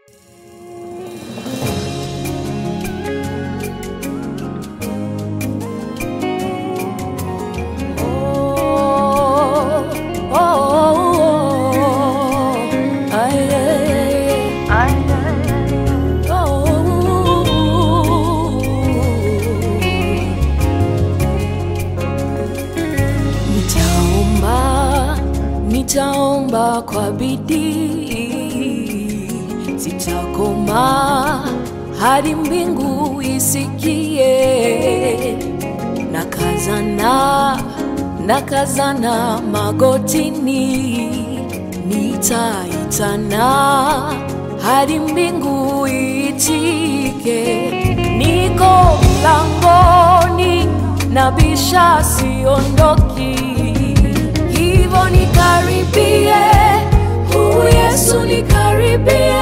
nitaomba kwa bidii, sitakoma hadi mbingu isikie. Nakazana, nakazana magotini, nitaitana hadi mbingu itike. Niko mlangoni, nabisha, siondoki hivyo nikaribie, huu Yesu nikaribie,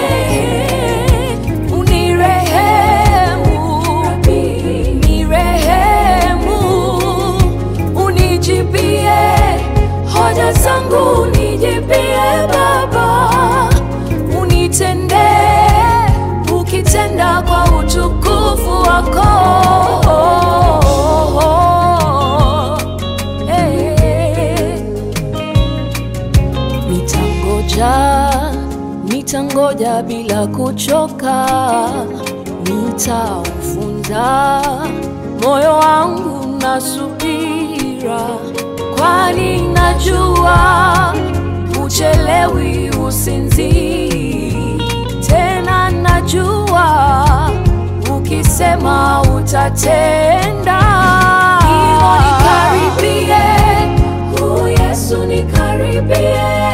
unirehemu, nirehemu, unijibie hoja zangu, unijibie Baba, unitendee ukitenda kwa utukufu wako. Hey. Nitangoja, nitangoja bila kuchoka, nitaufunza moyo wangu na subira, kwani najua uchelewi usinzii, tena najua ukisema utatenda. Hivyo nikaribie, huu Yesu nikaribie